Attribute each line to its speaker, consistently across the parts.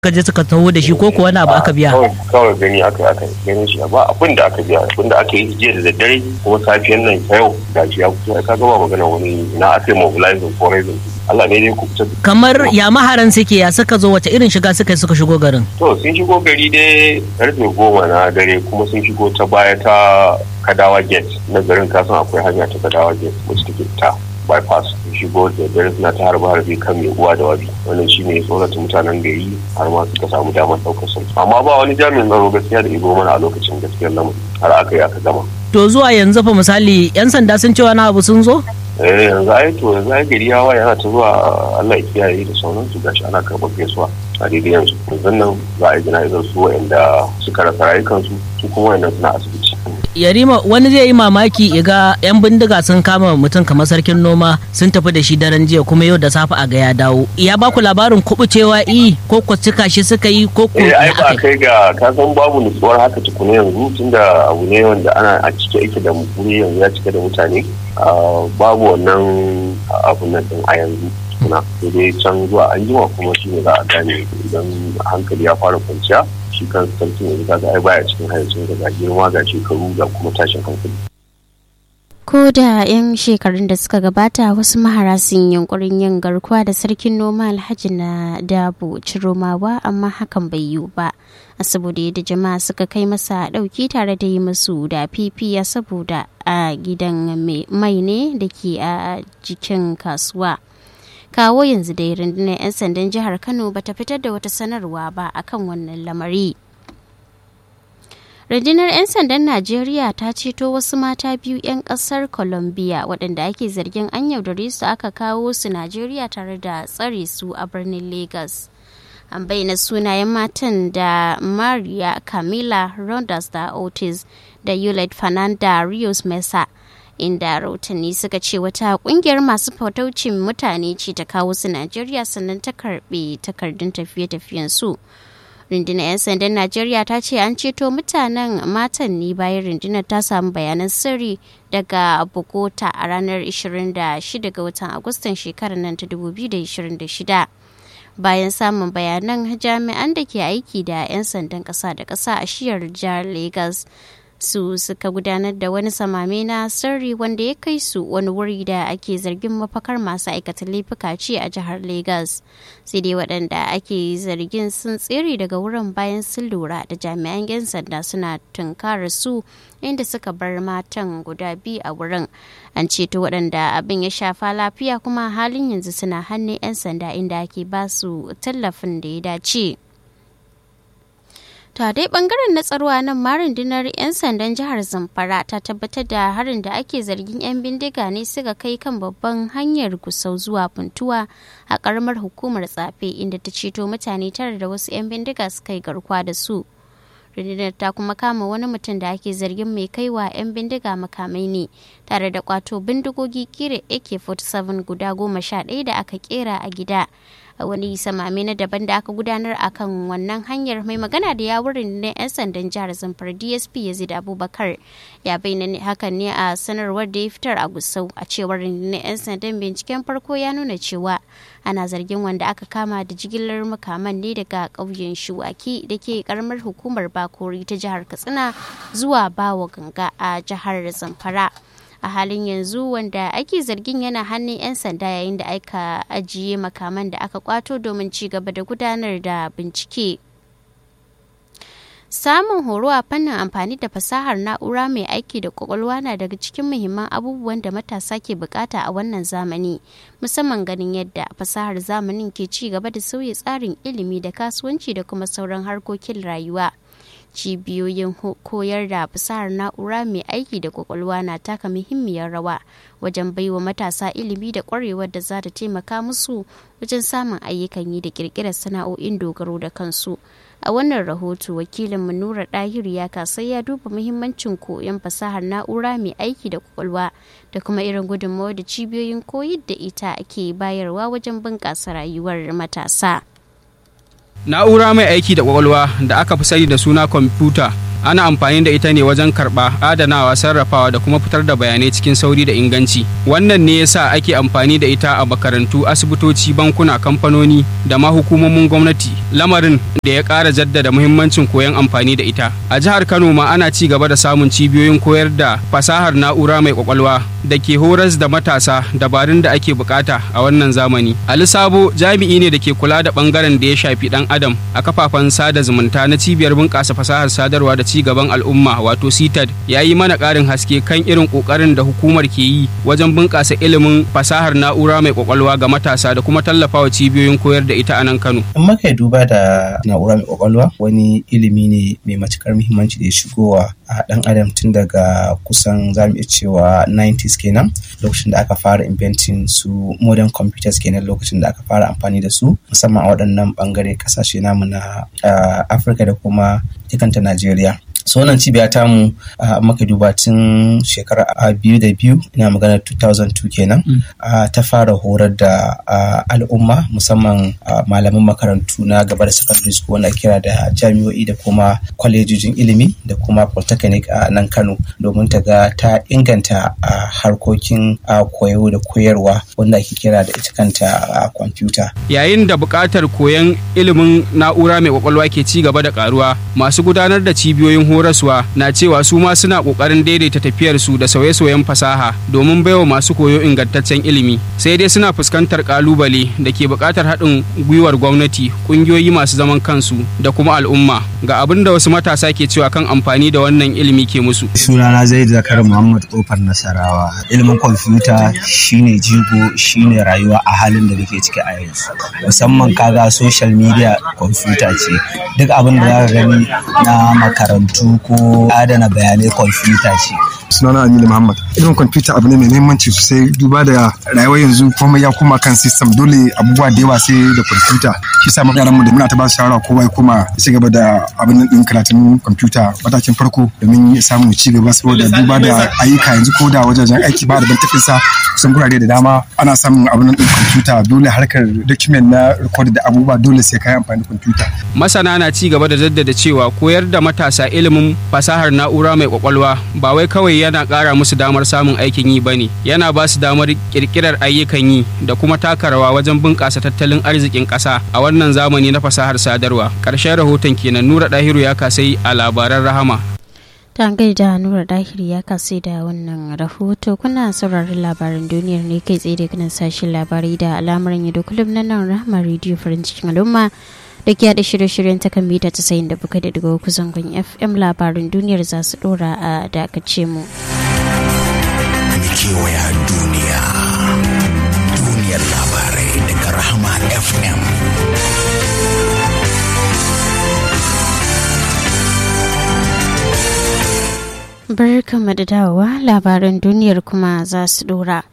Speaker 1: ka je suka taho da shi ko kuwa wani abu aka biya
Speaker 2: kawai gani aka aka ganin shi ba abin da aka biya abin da aka yi jiya da daddare kuma safiyan nan ta yau da shi ya fito ka ga ba magana wani na aka yi mobilizing for reason Allah ne dai ku fita
Speaker 1: kamar ya maharan suke ya suka zo wace irin shiga suka suka shigo garin
Speaker 2: to sun shigo gari dai karfe goma na dare kuma sun shigo ta baya ta kadawa gate na garin kasan akwai hanya ta kadawa gate wacce take ta bypass shigo da dare suna ta harba harbe kan mai uwa da wabi wannan shi ne tsorata mutanen gari har ma suka samu damar ɗaukar sun amma ba wani jami'in tsaro gaskiya da igo mana a lokacin gaskiyar lamarin har aka yi aka gama
Speaker 1: to zuwa yanzu fa misali yan sanda sun ce wani abu sun zo
Speaker 2: eh yanzu ai to yanzu ai gari yawa yana ta zuwa Allah ya kiyaye da sauransu gashi ana karɓar gaisuwa a daidai yanzu yanzu nan za a yi jana'izar su wa'anda suka rasa rayukansu su kuma wa'annan suna asibiti
Speaker 1: yarima wani zai yi mamaki iga yan bindiga sun kama mutum kamar sarkin noma sun tafi da shi daren jiya kuma yau da safe a ga ya dawo ya baku labarin kubucewa i ko ku cika shi suka yi ko ku
Speaker 2: eh ai ba kai ga ka san babu nutsuwar haka tukuna yanzu tunda abu ne wanda ana a cike yake da wuri yanzu ya cike da mutane babu wannan abun nan din a yanzu tukuna sai dai can zuwa an jima kuma shi ne za a gane idan hankali ya fara kwanciya shi kan sarkin yanzu kaga ai baya cikin hayacin ga girma ga shekaru ga kuma tashin hankali
Speaker 3: ko da 'yan shekarun da suka gabata wasu mahara sun yunkurin yin garkuwa da sarkin noma alhaji na dabo ciromawa amma hakan bai yiwu ba a saboda yadda jama'a suka kai masa dauki tare da yi masu da fifiya saboda a gidan mai ne da ke a jikin kasuwa kawo yanzu dai rundunar 'yan sandan jihar kano bata fitar da wata sanarwa ba akan wannan lamari rundunar 'yan sandan najeriya ta ceto wasu mata biyu 'yan kasar colombia waɗanda ake zargin an yaudare su aka kawo su najeriya tare da tsare su a birnin lagos an bayyana sunayen matan da maria camila rondas da otis da yulet fernanda rios mesa inda rahotanni suka ce wata kungiyar masu fataucin mutane ce ta kawo su najeriya sannan ta karbe takardun tafiye-tafiyen su rundunar 'yan sandan najeriya ta ce an ceto mutanen matan ne bayan rundunar ta samu bayanan sirri daga bogota a ranar 26 ga watan agustan shekarar nan ta 2026 bayan samun bayanan jami'an da ke aiki da 'yan sandan ƙasa da ƙasa a shiyar jihar lagos su suka gudanar da wani samame na sirri wanda ya kai su wani wuri da ake zargin mafakar masu aikata laifuka ce a jihar Legas. sai dai waɗanda ake zargin sun tsere daga wurin bayan sun lura da jami'an 'yan sanda suna tunkara su inda suka bar matan guda biyu a wurin an ceto waɗanda abin ya shafa lafiya kuma halin yanzu suna hannun 'yan sanda inda ake ba su tallafin da ya dace. ta dai bangaren na tsaro nan ma rundunar 'yan sandan jihar zamfara ta tabbatar da harin da ake zargin 'yan bindiga ne suka kai kan babban hanyar kusau zuwa funtuwa a karamar hukumar tsafe inda ta ceto mutane tara da wasu 'yan bindiga suka yi garkuwa da su rundunar ta kuma kama wani mutum da ake zargin mai kaiwa 'yan bindiga makamai ne tare da kwato bindigogi kira ak-47 guda goma sha ɗaya da aka kera a gida a wani samame na daban da aka gudanar a kan wannan hanyar mai magana da yawurin na 'yan sandan jihar zamfara dsp yazid abubakar ya bayyana hakan ne a sanarwar da ya fitar a gusau a cewar na 'yan sandan binciken farko ya nuna cewa ana zargin wanda aka kama da jigilar makaman ne daga ƙauyen shuwaki da ke karamar hukumar bakori ta jihar katsina zuwa bawa ganga a jihar zamfara a halin yanzu wanda ake zargin yana hannun 'yan sanda yayin da aka ajiye makaman da aka kwato domin ci gaba da gudanar da bincike samun horo a fannin amfani da fasahar na'ura mai aiki da kwakwalwa na daga cikin muhimman abubuwan da matasa ke bukata a wannan zamani musamman ganin yadda fasahar zamanin ke ci gaba da sauya tsarin ilimi da kasuwanci da kuma sauran harkokin rayuwa cibiyoyin koyar da fasahar na'ura mai aiki da kwakwalwa na taka muhimmiyar rawa wajen baiwa matasa ilimi da kwarewar da za ta taimaka musu wajen samun ayyukan yi da kirkirar sana'o'in dogaro da kansu a wannan rahoto wakilin nura dahir ya kasai ya duba muhimmancin koyon fasahar na'ura mai aiki da kwakwalwa da kuma irin gudunmawar da cibiyoyin koyar da ita ke bayarwa wajen bunƙasa rayuwar matasa
Speaker 4: Na'ura mai aiki da kwakwalwa da aka fi sani da suna kwamfuta ana amfani da ita ne wajen karɓa adanawa sarrafawa da kuma fitar da bayanai cikin sauri da inganci wannan ne yasa ake amfani da ita a makarantu asibitoci bankuna kamfanoni da ma hukumomin gwamnati lamarin da ya ƙara jaddada muhimmancin koyon amfani da ita a jihar kano ma ana ci gaba da samun cibiyoyin koyar da fasahar na'ura mai kwakwalwa da ke horas da matasa dabarun da ake bukata a wannan zamani ali sabo jami'i ne da ke kula da bangaren da ya shafi dan adam a kafafen sada zumunta na cibiyar bunƙasa fasahar sadarwa da ci gaban al'umma wato citad ya yi mana ƙarin haske kan irin ƙoƙarin da hukumar ke yi wajen bunƙasa ilimin fasahar na'ura mai kwakwalwa ga matasa da kuma tallafawa cibiyoyin koyar da ita a nan kano
Speaker 5: in muka duba da na'ura mai kwakwalwa wani ilimi ne mai matukar muhimmanci da ya shigowa a dan adam tun daga kusan zamu iya cewa 90s kenan lokacin da aka fara inventing su modern computers kenan lokacin da aka fara amfani da su musamman a waɗannan bangare kasashe namu na afirka da kuma ikanta najeriya so wannan cibiya ta mu maka duba tun shekara biyu da biyu ina magana 2002 kenan ta fara horar da al'umma musamman malaman makarantu na gaba da secondary school wanda kira da jami'o'i da kuma kwalejojin ilimi da kuma polytechnic a nan kano domin ta ga ta inganta harkokin koyo da koyarwa wanda ake kira da ita kanta kwamfuta
Speaker 4: yayin da buƙatar koyon ilimin na'ura mai kwakwalwa ke ci gaba da karuwa masu gudanar da cibiyoyin horaswa na cewa su ma suna kokarin daidaita tafiyar su da sauye-sauyen fasaha domin baiwa masu koyo ingantaccen ilimi sai dai suna fuskantar kalubale da ke buƙatar haɗin gwiwar gwamnati ƙungiyoyi masu zaman kansu da kuma al'umma ga abin da wasu matasa ke cewa kan amfani da wannan ilimi ke musu
Speaker 6: sunana zai zakar muhammad kofar nasarawa ilimin kwamfuta shine jigo shine rayuwa a halin da muke ciki a yanzu musamman kaga social media kwamfuta ce duk abin da za ka gani na makarantu ko adana bayanai kwamfuta ce.
Speaker 7: sunana Aminu Muhammad. Ilimin kwamfuta abu ne mai muhimmanci sosai duba da rayuwar yanzu komai ya koma kan system dole abubuwa da yawa sai da kwamfuta. Shi sa mu yaran mu da muna ta ba su shawara kowa ya koma ya ci gaba da abin din karatun kwamfuta matakin farko domin ya samu ci gaba saboda duba da ayyuka yanzu ko da wajajen aiki ba da ban sa kusan gurare da dama ana samun abin din kwamfuta dole harkar document na record da abubuwa dole sai kai amfani da kwamfuta.
Speaker 4: Masana na ci gaba da jaddada cewa koyar da matasa ilimin fasahar na'ura mai kwakwalwa ba wai kawai yana ƙara musu damar samun aikin yi ba ne yana ba su damar ƙirƙirar ayyukan yi da kuma taka rawa wajen bunƙasa tattalin arzikin ƙasa a wannan zamani na fasahar sadarwa ƙarshen rahoton kenan nura ɗahiru ya kasai a labaran rahama
Speaker 3: ta gaida nura dahiri ya kasai da wannan rahoto kuna sauraron labaran duniyar ne kai tsaye da kanan sashen labarai da al'amuran yadda kullum na nan rahama rediyo farin cikin al'umma da ke haɗa shirye-shiryen ta kan mita ta sayin da buka da daga zangon fm labarin duniyar za su ɗora a dakace mu.
Speaker 8: kewaya duniya duniyar labarai daga rahama fm
Speaker 3: barkanmu da dawowa labaran duniyar kuma za su ɗora.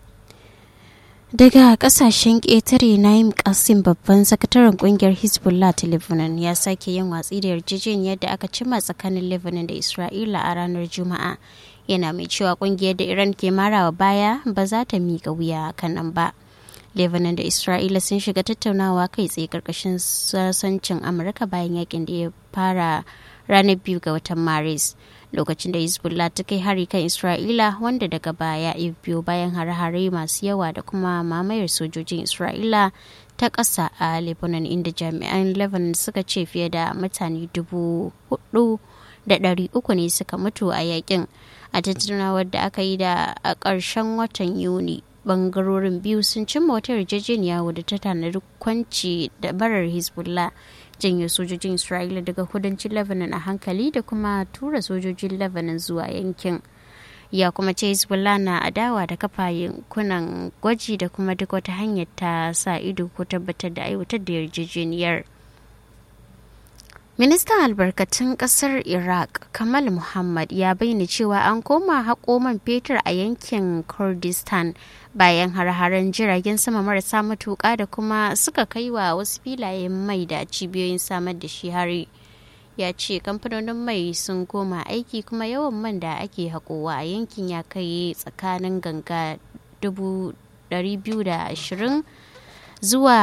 Speaker 3: daga kasashen ƙetare naim kasim babban sakataren kungiyar hezbollah ta lebanon ya sake yin watsi da yarjejeniyar da aka cimma tsakanin lebanon da isra'ila a ranar juma'a yana mai cewa kungiyar da iran ke marawa baya ba za ta miƙa wuya kanan ba lebanon da isra'ila sun shiga tattaunawa kai tsaye karkashin sasancin amurka bayan yakin da ya fara ranar biyu ga watan maris lokacin da hezbollah ta kai hari kan isra'ila wanda daga baya ya biyo bayan hare-hare masu yawa da kuma mamayar sojojin isra'ila ta ƙasa a lebanon inda jami'an lebanon suka ce fiye da mutane dubu hudu da ɗari uku ne suka mutu a yakin a tattaunawar da aka yi da a ƙarshen watan yuni bangarorin biyu sun cimma wata yarjejeniya wadda ta tanadi kwanci da barar hezbollah janyo sojojin isra'ila daga kudancin lebanon a hankali da kuma tura sojojin lebanon zuwa yankin ya kuma ce hezbollah na adawa da kafa yankunan gwaji da kuma duk wata hanyar ta sa ido ko tabbatar da aiwatar da yarjejeniyar ministan albarkatun kasar iraq kamal muhammad ya bayyana cewa an koma haƙo man fetur a yankin kurdistan bayan har-haren jiragen sama marasa matuƙa da kuma suka kai wa wasu filayen mai da cibiyoyin samar da shi hari ya ce kamfanonin mai sun koma aiki kuma yawan man da ake haƙowa a yankin ya kai tsakanin ganga 220 zuwa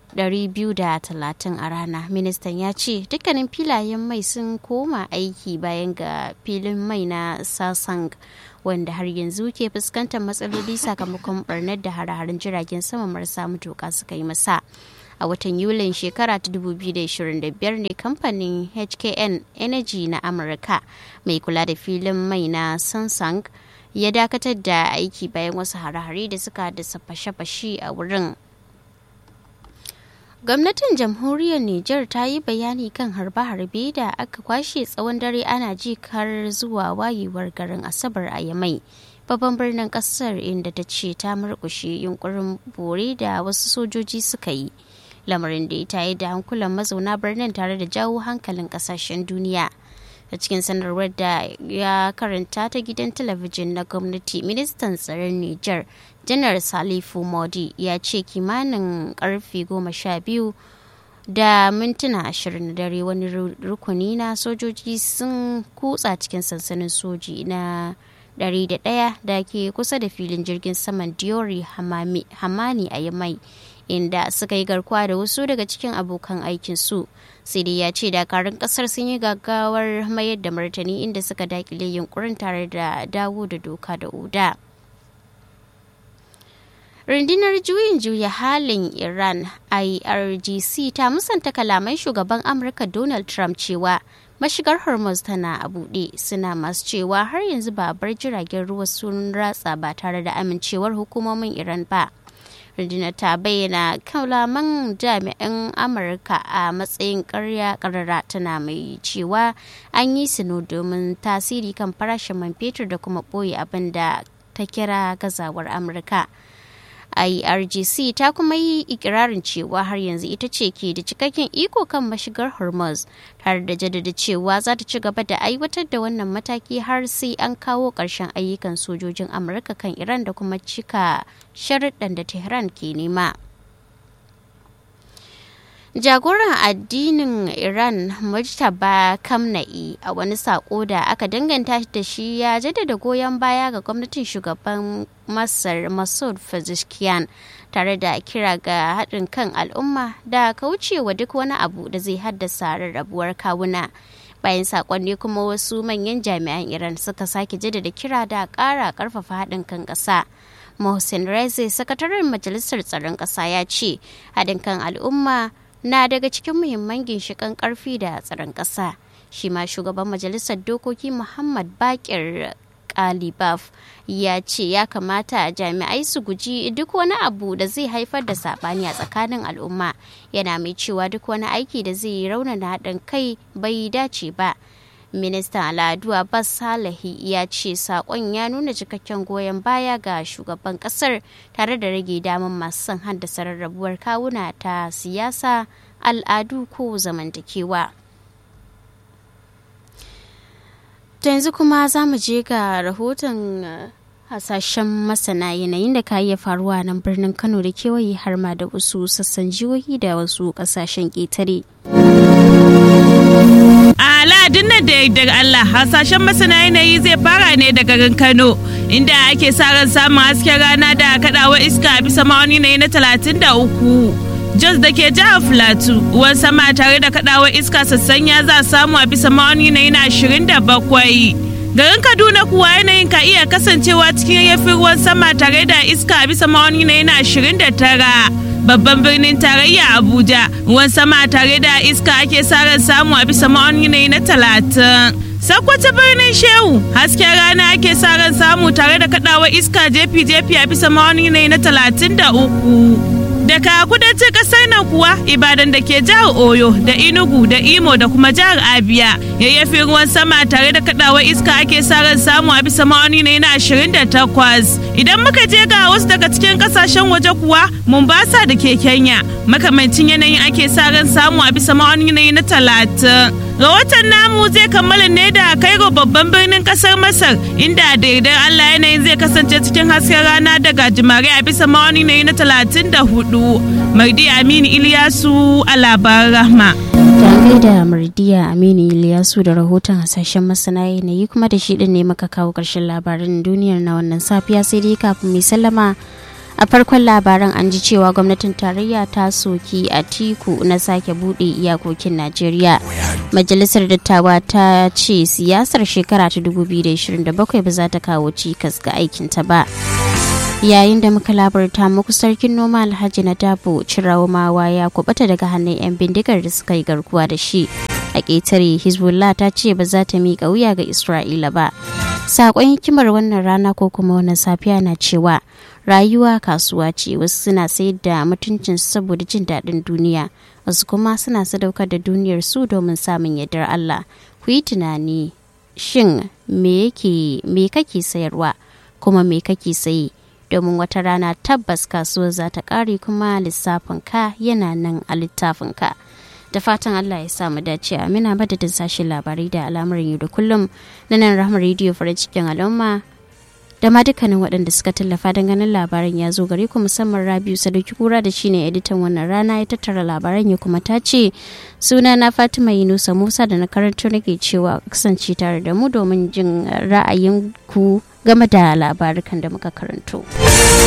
Speaker 3: 230 a rana ministan ya ce dukkanin filayen mai sun koma aiki bayan ga filin mai na sasang wanda har yanzu ke fuskantar matsaloli sakamakon barnar da hare-haren jiragen sama marasa matuka suka yi masa a watan yulin shekara ta 2025 ne kamfanin hkn energy na amurka mai kula da filin mai na samsung ya dakatar da aiki bayan wasu hare-hare da suka haddasa fashe-fashe a wurin gwamnatin jamhuriyar niger ta yi bayani kan harbe-harbe da aka kwashe tsawon dare ana ji kar zuwa wayewar garin asabar a yamai babban birnin kasar inda ta ce ta murkushe yunkurin bore da wasu sojoji suka yi lamarin da ya tayi da hankulan mazauna birnin tare da jawo hankalin kasashen duniya a cikin sanarwar da ya karanta ta gidan talabijin na gwamnati ministan tsaron niger janar salifu modi ya ce kimanin karfe goma sha biyu da mintuna ashirin da dare wani rukuni na sojoji sun kutsa cikin sansanin soji na 101 da ke kusa da filin jirgin saman diori hamani a yamai inda suka yi garkuwa da wasu daga cikin abokan aikinsu sai dai ya ce dakarun kasar sun yi gaggawar mayar da martani inda suka dakile yunkurin tare da dawo da doka da oda rundunar juyin juya halin iran irgc ta musanta kalaman shugaban amurka donald trump cewa mashigar hormuz tana a buɗe suna masu cewa har yanzu ba bar jiragen ruwa sun ratsa ba tare da amincewar hukumomin iran ba rundunar ta bayyana kalaman jami'an amurka a matsayin karya karara tana mai cewa an yi sino domin tasiri kan farashin man fetur da kuma ɓoye abin da ta kira gazawar amurka irgc ta kuma yi ikirarin cewa har yanzu ita ce ke da cikakken iko kan mashigar hormuz tare da jaddada cewa za ta ci gaba da aiwatar da wannan mataki har sai an kawo ƙarshen ayyukan sojojin amurka kan iran da kuma cika sharuɗan da tehran ke nema jagoran addinin iran mujtaba kamna'i a wani sako da aka danganta da shi ya jaddada goyon baya ga gwamnatin shugaban masar masud pezeshkian tare da kira ga haɗin kan al'umma da kaucewa duk wani abu da zai haddasa rarrabuwar kawuna bayan sakonni kuma wasu manyan jami'an iran suka sake jaddada kira da ƙara ƙarfafa haɗin kan ƙasa mohsen reze sakataren majalisar tsaron ƙasa ya ce haɗin kan al'umma na daga cikin muhimman ginshiƙan ƙarfi da tsaron ƙasa shi ma shugaban majalisar dokoki muhammad bakir kalibaf ya ce ya kamata jami'ai su guji duk wani abu da zai haifar da saɓani a tsakanin al'umma yana mai cewa duk wani aiki da zai raunana haɗin kai bai dace ba ministan al'adu abbas salahi ya ce sakon ya nuna cikakken goyon baya ga shugaban kasar tare da rage damar masu son haddasa rarrabuwar kawuna ta siyasa al'adu ko zamantakewa to yanzu kuma za mu je ga rahoton hasashen masana yanayin da ka iya faruwa nan birnin kano da kewaye har ma da wasu sassan jihohi da wasu kasashen ƙetare.
Speaker 9: A Lahadin nan da yardar Allah hasashen masana yanayi zai fara ne daga garin Kano inda ake sa ran samun hasken rana da kaɗawa iska a bisa ma'auni na talatin da uku. Jos da ke jihar Filatu ruwan sama tare da kaɗawa iska sassanya za a samu a bisa ma'auni na ashirin da bakwai. Garin Kaduna kuwa yanayin ka iya kasancewa cikin yayyafin ruwan sama tare da iska a bisa ma'auni na ashirin da tara. babban birnin tarayya abuja ruwan sama tare da iska ake sa ran samu a bisa ma'auni na talatin sakwata birnin shehu hasken rana ake sa ran samu tare da kadawa iska jefi-jefi a bisa ma'auni na talatin da uku daga kudancin kasar nan kuwa ibadan da ke jihar oyo da inugu da imo da kuma jihar abia yayyafin ruwan sama tare da kadawar iska ake sa ran samu a bisa ma'auni na ashirin da takwas idan muka je ga wasu daga cikin kasashen waje kuwa mombasa da ke kenya makamancin yanayin ake sa ran samu a bisa ma'auni na talatin rahoton namu zai kammala ne da kairo babban birnin kasar masar inda da yardar allah yanayin zai kasance cikin hasken rana daga jimare a bisa ma'auni na talatin da hudu mardi aminu iliyasu a labaran rahma
Speaker 3: Tare da Mardiya Aminu Iliyasu da rahoton hasashen masana yanayi kuma da shi din ne muka kawo ƙarshen labaran duniyar na wannan safiya sai dai kafin mai sallama a farkon labaran an ji cewa gwamnatin tarayya ta soki a tiku na sake bude iyakokin najeriya majalisar dattawa ta ce siyasar shekara ta 2027 ba za ta kawo cikas ga aikinta ba yayin da muka labarta muku sarkin noma alhaji na dabo cirawamawa ya kubata daga hannun 'yan bindigar da suka yi garkuwa da shi a ƙetare hezbollah ta ce ba za ta miƙa wuya ga isra'ila ba saƙon hikimar wannan rana ko kuma wannan safiya na cewa rayuwa kasuwa ce wasu suna sayar da mutuncin saboda jin daɗin duniya wasu kuma suna sadaukar da duniyar su domin samun yardar allah ku yi tunani shin me kake sayarwa kuma me kake sayi domin wata rana tabbas kasuwar za ta ƙare kuma lissafin ka yana nan a littafin ka da fatan Allah ya samu dace amina madadin sashen labarai da al'amuran yau da kullum na nan rahama rediyo farin cikin al'umma da ma dukkanin waɗanda suka tallafa don ganin labaran ya zo gare ku musamman rabiu sadauki kura da shine editan wannan rana ya tattara labaran ya kuma ta ce suna na fatima yunusa musa da na karanto nake cewa kasance tare da mu domin jin ra'ayin ku game da labarukan da muka karanto.